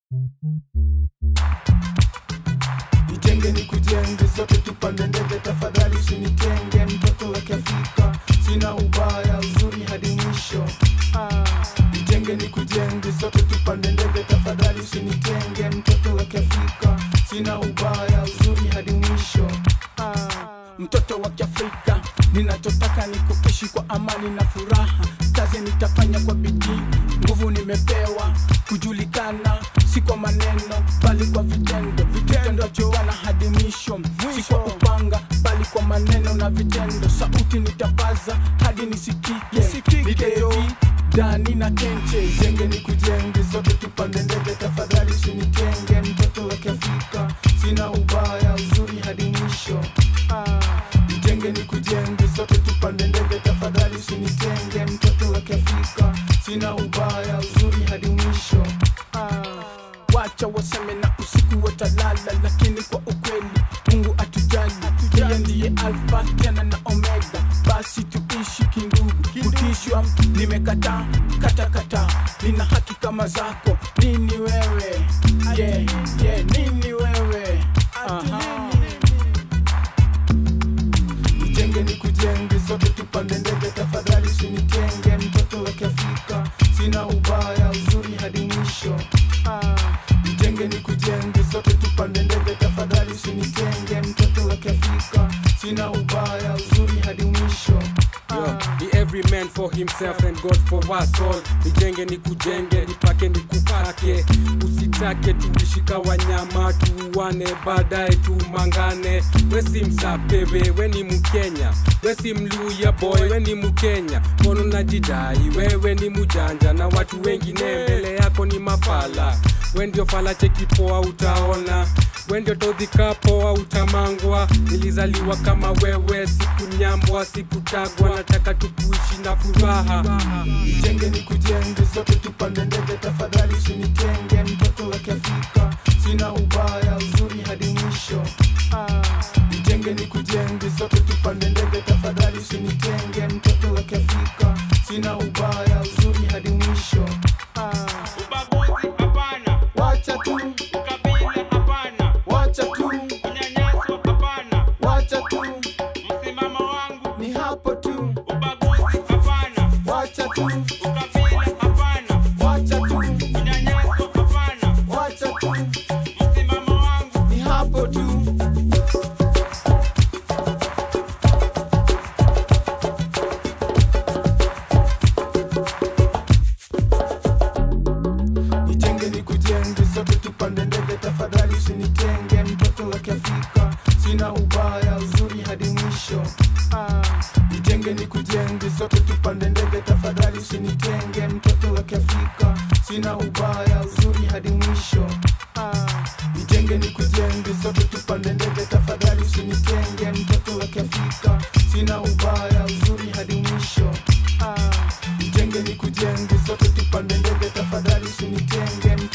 Nijenge ni kujenge, sote tupande ndege, tafadhali usinitenge, mtoto wa Kiafrika, sina ubaya, uzuri hadi mwisho. Ah, Nijenge ni kujenge, sote tupande ndege, tafadhali usinitenge, mtoto wa Kiafrika, sina ubaya, uzuri hadi mwisho. Ah, Mtoto wa Kiafrika, ninachotaka ni kuishi kwa amani na furaha. Kazi nitafanya kwa bidii, nguvu nimepewa kujulikana, si kwa maneno bali kwa vitendo. Vitendo joana hadi mwisho, si kwa upanga bali kwa maneno na vitendo. Sauti nitapaza hadi nisikike, Nikevi, Dani na Kenche, jenge ni kujenge, sote tupande ndege, tafadhali usinitenge, mtoto wa Kiafrika, sina ubaya, uzuri hadi mwisho. Ah, Nijenge ni kujenge, sote tupande ndege, tafadhali usinitenge, mtoto wa Kiafrika, sina ubaya, uzuri hadi mwisho. Ah, Wacha waseme na usiku watalala, lakini kwa ukweli Mungu atujali, yeye ndiye Alfa tena na Omega. Basi tuishi kindugu, kutishwa nimekataa, kata kata, nina haki kama zako. Nini wewe? Yeah, yeah, nini wewe? Aha. Nijenge ni kujenge, sote tupande ndege, tafadhali usinitenge, mtoto wa Kiafrika, sina ubaya, uzuri hadi mwisho. Ah, Nijenge ni kujenge, sote tupande ndege, tafadhali usinitenge, mtoto wa Kiafrika, sina ubaya, uzuri hadi mwisho. Yo, Ah, be every man for himself and God for us all. Nijenge ni kujenge, nipake ni kupake, usitake tuishika wanyama tuuane, baadaye tumangane. We si msapebe, we ni Mkenya, we si mluya boy, we ni Mkenya. Mbona unajidai wewe ni mujanja na watu wengine mbele yako ni mafala. We ndio fala cheki poa utaona we ndio todhika poa utamangwa nilizaliwa kama wewe sikunyambwa sikutagwa nataka tukuishi na furaha Nijenge ni kujenge, sote tupande ndege, tafadhali usinitenge, mtoto wa Kiafrika, sina ubaya, uzuri hadi mwisho. Ah, Nijenge ni kujenge, sote tupande ndege, tafadhali usinitenge, mtoto wa Kiafrika, sina ubaya, uzuri hadi mwisho. Ah, Ubaguzi hapana, Wacha tu, ukabila hapana, wacha tu, unyanyaso hapana, wacha tu, msimamo wangu ni hapo tu, ubaguzi hapana, wacha tu, ukabila hapana, wacha tu, unyanyaso hapana, wacha tu, msimamo wangu ni hapo tu. Nijenge ni kujenge, sote tupande ndege, tafadhali usinitenge, mtoto wa Kiafrika, sina ubaya, uzuri hadi mwisho. Ah, Nijenge ni kujenge, sote tupande ndege, tafadhali usinitenge, mtoto wa Kiafrika, sina ubaya, uzuri hadi mwisho. Ah, Nijenge ni kujenge, sote tupande ndege, tafadhali usinitenge, mtoto wa Kiafrika, sina ubaya, uzuri hadi mwisho. Ah, Nijenge ni kujenge, sote tupande ndege, tafadhali usinitenge, mtoto